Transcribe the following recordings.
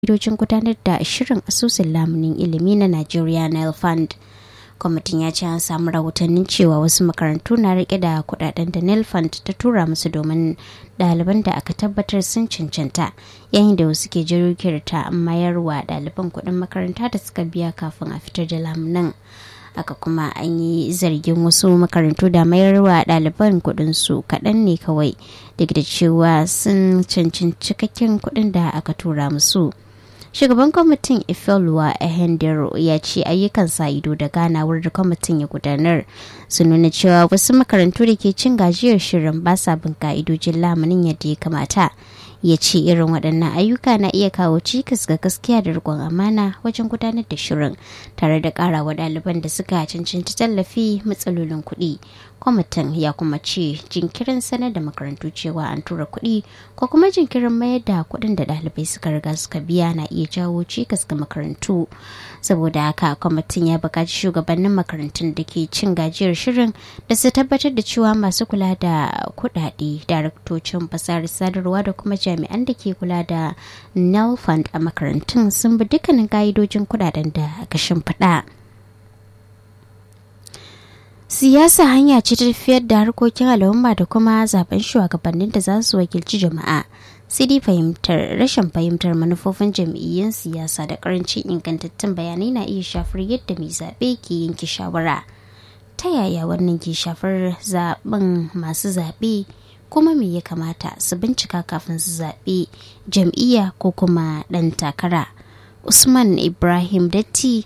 ka'idojin gudanar da shirin asusun lamunin ilimi na Nigeria Nile Fund. kwamitin ya ce an samu rahotannin cewa wasu makarantu na rike da kudaden da Nile Fund ta tura musu domin ɗaliban da aka tabbatar sun cancanta yayin da wasu ke jirgin mayarwa ɗaliban kuɗin makaranta da suka biya kafin a fitar da lamunan. haka kuma an yi zargin wasu makarantu da mayarwa ɗaliban kuɗin su kaɗan ne kawai duk da cewa sun cancanci cikakken kuɗin da aka tura musu shugaban kwamitin ifeoluwa ehendero ya ce ayyukan sa ido da ganawar da kwamitin ya gudanar su nuna cewa wasu makarantu da ke cin gajiyar shirin ba sa bin ka'idojin lamunin yadda ya kamata ya ce irin waɗannan ayyuka na iya kawo cikas ga gaskiya da riƙon amana wajen gudanar da shirin tare da ƙarawa ɗaliban da suka cancanci tallafi matsalolin kuɗi kwamitin ya kuma ce jinkirin sanar da makarantu cewa an tura kuɗi ko kuma jinkirin mayar da kuɗin da ɗalibai suka riga suka biya na iya jawo cikas ga makarantu saboda haka kwamitin ya buƙaci shugabannin makarantun da ke cin gajiyar shirin da su tabbatar da cewa masu kula da kuɗaɗe daraktocin fasahar sadarwa da kuma jami'an da ke kula da nel fund a makarantun sun bi dukkanin ka'idojin kuɗaɗen da aka shimfiɗa. siyasa hanya ce ta tafiyar da harkokin al'umma da kuma zaben shugabannin da za su wakilci jama'a sai dai fahimtar rashin fahimtar manufofin jam'iyyun siyasa da karancin ingantattun bayanai na iya shafar yadda mai zaɓe ke yanke shawara ta yaya wannan ke shafar zaben masu zaɓe kuma me ya kamata su bincika kafin su zaɓe jam'iyya ko kuma ɗan takara usman ibrahim datti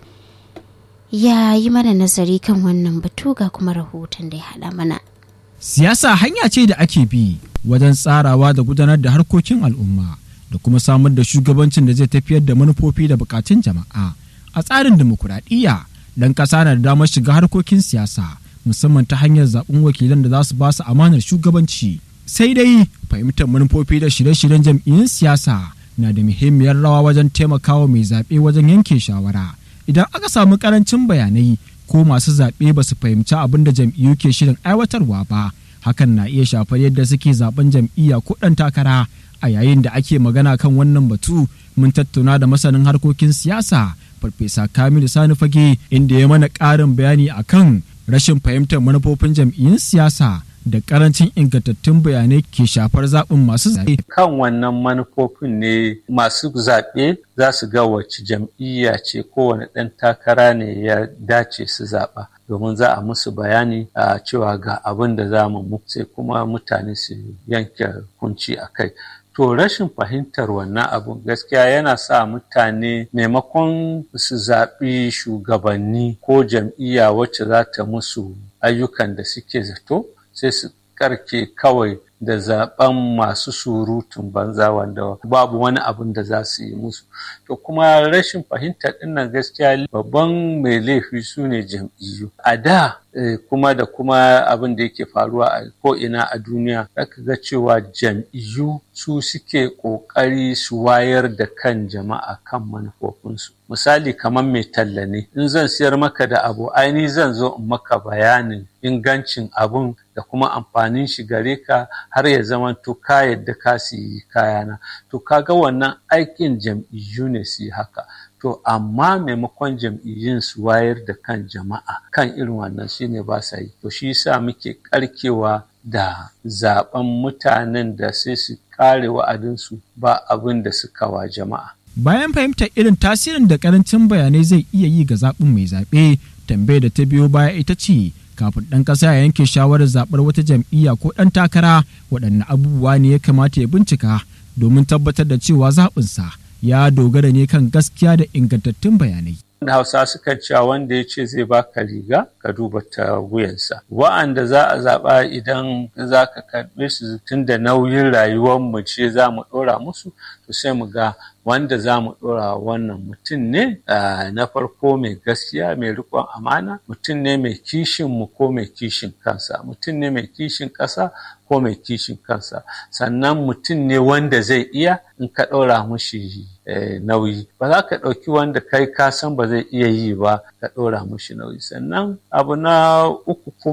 ya yi mana nazari kan wannan batu ga kuma rahoton da ya haɗa mana. Siyasa hanya ce da ake bi wajen tsarawa da gudanar da harkokin al'umma da kuma samar da shugabancin da zai tafiyar da manufofi da bukatun jama'a. A tsarin dimokuraɗiyya ɗan ƙasa na da damar shiga harkokin siyasa musamman ta hanyar zaɓen wakilan da za su ba su amanar shugabanci. Sai dai fahimtar manufofi da shirye-shiryen jam'iyyun siyasa na da muhimmiyar rawa wajen taimakawa mai zaɓe wajen yanke shawara. idan aka samu karancin bayanai ko masu zaɓe ba su fahimci abin da jam'iyyu ke shirin aiwatarwa ba hakan na iya shafar yadda suke zaben jam'iyya ko ɗan takara a yayin da ake magana kan wannan batu mun tattauna da masanin harkokin siyasa farfesa kamilu sani fage inda ya mana ƙarin bayani akan rashin fahimtar manufofin jam'iyyun siyasa da karancin ingantattun bayanai ke shafar zaɓin masu zaɓe. Kan wannan manufofin ne masu zaɓe za su ga wacce jam'iyya ce kowane ɗan takara ne ya dace su zaɓa. domin za a musu bayani a cewa ga abin da za mu sai kuma mutane su yanke kunci a kai. To rashin fahimtar wannan abun gaskiya yana sa mutane maimakon su zaɓi shugabanni ko jam'iyya wacce za ta musu ayyukan da suke zato sai su karke kawai da zaben masu surutun banza wanda babu wani abin da za su yi musu to kuma rashin fahimtar dinnan gaskiya babban mai laifi su ne jam'iyyu a da kuma da kuma abin da yake faruwa a ko'ina a duniya zaka ga cewa jam'iyyu su suke ƙoƙari su wayar da kan jama'a kan manufofinsu misali kamar mai talla ne in zan siyar maka da abu aini zan zo in maka bayanin ingancin abun da kuma amfanin shi gare ka har ya zama to ka yadda ka siyi kayana to kaga wannan aikin jam'iyyu ne su yi haka to amma maimakon jam'iyyun su wayar da kan jama'a kan irin wannan shine ba sa yi to shi yasa muke karkewa da zaben mutanen da sai su kare wa'adinsu ba abin da suka wa jama'a bayan fahimtar irin tasirin da karancin bayanai zai iya yi ga zaɓin mai zaɓe tambayar da ta biyo baya ita ce kafin ɗan ƙasa ya yanke shawarar zaɓar wata jam'iyya ko ɗan takara waɗanne abubuwa ne ya kamata ya bincika domin tabbatar da cewa zaɓinsa ya dogara ne kan gaskiya da ingantattun bayanai. da hausa suka cewa wanda ya ce zai baka riga ka duba ta wuyansa wa'anda za a zaɓa idan za ka karɓe su tun da nauyin rayuwar mu ce za mu ɗora musu to sai mu ga wanda za mu ɗora wannan mutum ne na farko mai gaskiya mai riƙon amana mutum ne mai kishin mu ko mai kishin kansa mutum ne mai kishin ƙasa ko mai kishin kansa sannan mutum ne wanda zai iya in ka ɗora mushi nauyi ba za ka ɗauki wanda kai ka san ba zai iya yi ba ka ɗora mushi nauyi sannan abu na uku kuma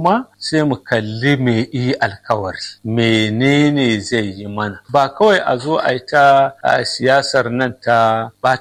sai mu kalli me yi alkawari menene zai yi mana ba kawai a zo a yi ta siyasar nan ta